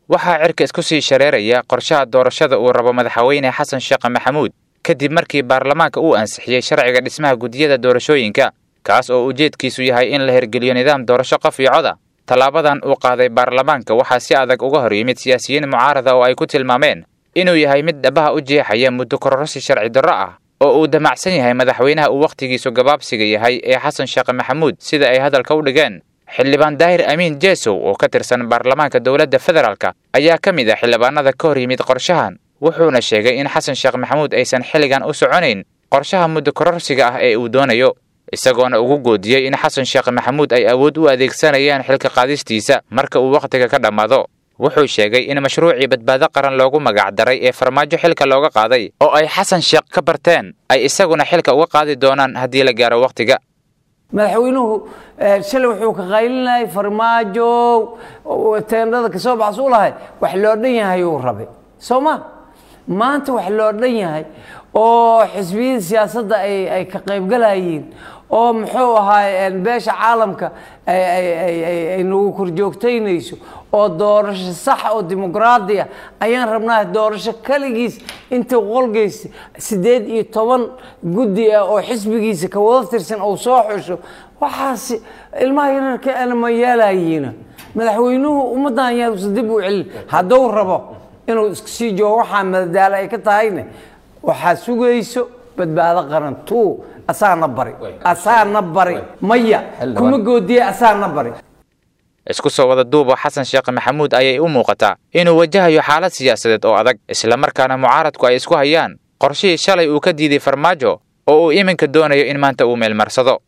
waxaa cirka isku sii shareeraya qorshaha doorashada uu rabo madaxweyne xasan sheekh maxamuud kadib markii baarlamaanka uu ansixiyey sharciga dhismaha gudiyada doorashooyinka kaas oo ujeedkiisu yahay in la hirgeliyo nidaam doorasho qof iyo coda tallaabadan uu qaaday baarlamaanka waxaa si adag uga hor yimid siyaasiyiin mucaarada oo ay ku tilmaameen inuu yahay mid dhabaha u jeexaya muddo kororsi sharci darro ah oo uu damacsan yahay madaxweynaha uu wakhtigiisu gabaabsiga yahay ee xasan sheekh maxamuud sida ay hadalka u dhigeen xildhibaan daahir amiin jeesow oo ka tirsan baarlamaanka dowladda federaalka ayaa ka mid ah xildhibaanada ka hor yimid qorshahan wuxuuna sheegay in xasan sheekh maxamuud aysan xilligan u soconayn qorshaha muddo kororsiga ah ee uu doonayo isagoona ugu goodiyey in xasan sheekh maxamuud ay awood u adeegsanayaan xilka qaadistiisa marka uu wakhtiga ka dhammaado wuxuu sheegay in mashruucii badbaado qaran loogu magac daray ee farmaajo xilka looga qaaday oo ay xasan sheekh ka barteen ay isaguna xilka uga qaadi doonaan haddii la gaaro wakhtiga madaxweynuhu shalay wuxuu ka qaylinayay farmaajo teendhada kasoo baxs u lahay wax loo dhan yahay uu rabay soo ma maanta wax loo dhan yahay oo xisbiyada siyaasadda ay ka qaybgalayiin oo muxuu ahaay beesha caalamka ay nagu korjoogtaynayso oo doorasho sax oo dimuqraadi ah ayaan rabnaa doorasho kaligiis inta qolgeysa siddeed iyo toban guddi ah oo xisbigiisa ka wada tirsan oo soo xusho waxaas ilmaha yararka ana ma yeelayiina madaxweynuhu ummaddan yaanuusan dib u celin hadduu rabo inuu iska sii joogo waxaa madadaalo ay ka tahayne waxaa sugayso badbaado qaran tuu asaana bari asaana bari maya kuma goodiye asaana bari isku soo wada duuba xasan sheekh maxamuud ayay u muuqataa inuu wajahayo xaalad siyaasadeed oo adag islamarkaana mucaaradku ay isku hayaan qorshihii shalay uu ka diiday farmaajo oo uu iminka doonayo in maanta uu meelmarsado